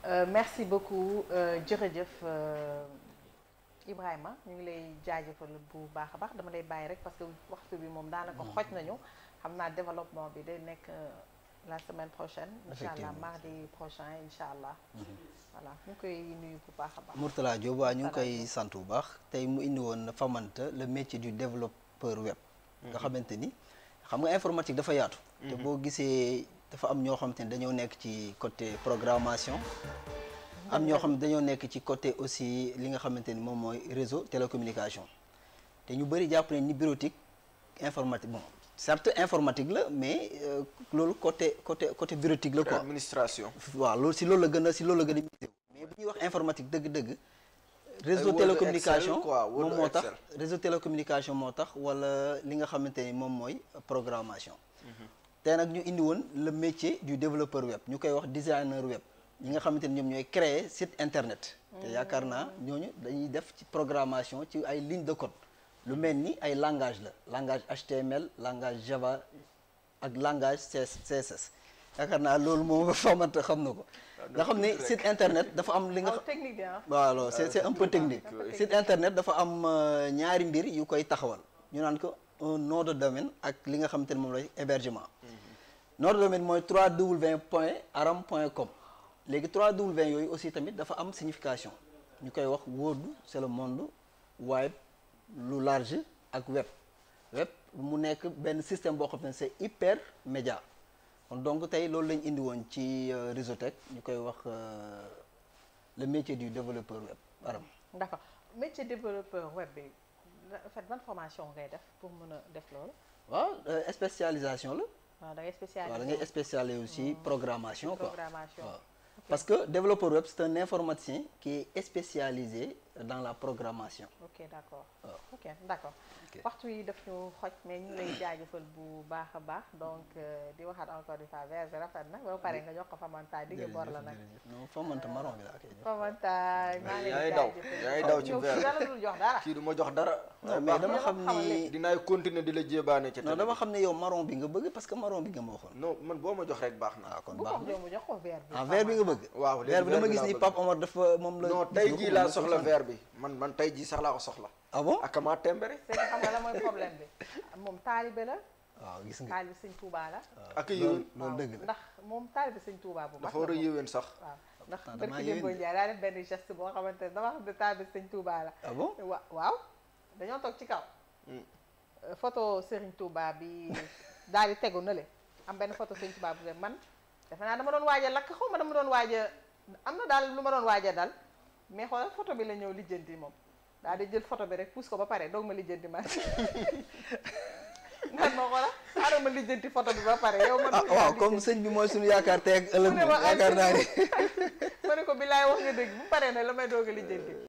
merci beaucoup jërëjëf Ibrahima ñu ngi lay jaajëfal bu baax a baax dama lay bàyyi rek parce que waxtu bi moom daanaka xoj nañu xam naa développement bi day nekk la semaine prochaine incha allah mardi prochain incha allah voilà ñu ngi koy nuyu bu baax a baax Mourtala Diop waa ñu ngi koy sant bu baax tey mu indi woon Famanta le métier du développeur web nga xamante ni xam nga informatique dafa yaatu te boo gisee dafa am ñoo xamante ni dañoo nekk ci côté programmation am ñoo xam ne dañoo nekk ci côté aussi li nga xamante ni moom mooy réseau télécommunication te ñu bëri jàpp nañ ni bureautique informatique bon certes informatique la mais loolu côté côté côté bureautique la quoi administration waaw loolu si loolu la gën a si loolu la gën a misé mais bu ñuy wax informatique dëgg-dëgg réseau télécommunication moom moo tax réseau télécommunication moo tax wala li nga xamante ni moom mooy programmation te nag ñu indi woon le métier du développeur web ñu koy wax designer web ñi nga xamante ni ñoom ñooy créer site internet te yaakaar naa ñooñu dañuy def ci programmation ci ay ligne de code lu mel ni ay langage la langage HTML langage Java ak langage CSS yaakaar naa loolu moom famanta xam na ko nga xam ne site internet dafa am li nga technique waaw c'est c'est un peu technique site internet dafa am ñaari mbir yu koy taxawal ñu naan ko un nom de domaine ak li nga xamante ne moom lay hébergement nom de domaine mooy 3w point aram point com léegi 3w yooyu aussi tamit dafa am signification ñu koy wax world c'est le monde wide lu large ak web web mu nekk benn système boo xam ne c'est hyper média kon donc tey loolu lañ indi woon ci Réseautech ñu koy wax le métier du développeur web aram d'accord métier développeur web bi en fait ban formation ngay def pour mën a def loolu waaw spécialisation la waaw da ngay spécialisé waaw da ngay spécialisé aussi programmation quoi programmation waaw parce que développeur web c'est un informaticien qui est spécialisé dans la programmation ok d'accord ok d'accord waxtu yi daf ñu xoj mais ñu ngi lay jaajëfal bu baax a baax donc di waxaat encore une fois verre bi rafet na ba pare nga jox ko Famanta digg bor la nag non Famanta marron bi laa koy jox Famanta maa ngi lay yaay daw jaajëfal yaay daw ci verre dara dul jox dara kii du ma jox dara mais dama xam ni dinaay continuer di la jébaane ci non dama xam ne yow marron bi nga bëgg parce que marron bi nga ma waxoon non man boo ma jox rek baax na ah kon bu baax ko na jox mu jox ko verre bi ah verre bi nga bëgg waaw léegi verre bi dama verre bi gis laa ni bëgg. Pape Omar dafa moom la non tey jii laa soxla verre bi man man tey jii sax laa ko soxla ah bon ak maa tembere c'est que xam nga la mooy problème bi moom taalibe la waaw gis nga taalibe sëñ Touba la ak loolu yéwén loolu dëgg la ndax moom taalibe sëñ Touba bu mag dafa war a la moom. yéwén sax waaw ndax Ah, damaa barki yéwén Demba de. Ndiaye daa def benn geste boo xamante ne dama xam ne taalibe sëñ Touba la ah bon wa waaw dañoo toog ci kaw Hmm. Euh, photo Serigne Touba bi daal di tegu na le am benn photo Serigne Touba bu man defe naa dama doon waaj a lakk xaw ma dama doon waaj a am na daal lu ma doon waaj a dal mais xoolal photo bi la ñëw lijjanti moom daal di jël photo bi rek pousse ko ba pare doog ma lijjanti man naan ma xoolal xaaral ma lijjanti photo bi ba pare yow man ah waaw comme sëñ bi mooy suñu yaakaar tey ak ëllëg mu ne ma yaakaar naa ni ma ne ko billaay wax nga dëgg bu paree ne la may doog a lijjanti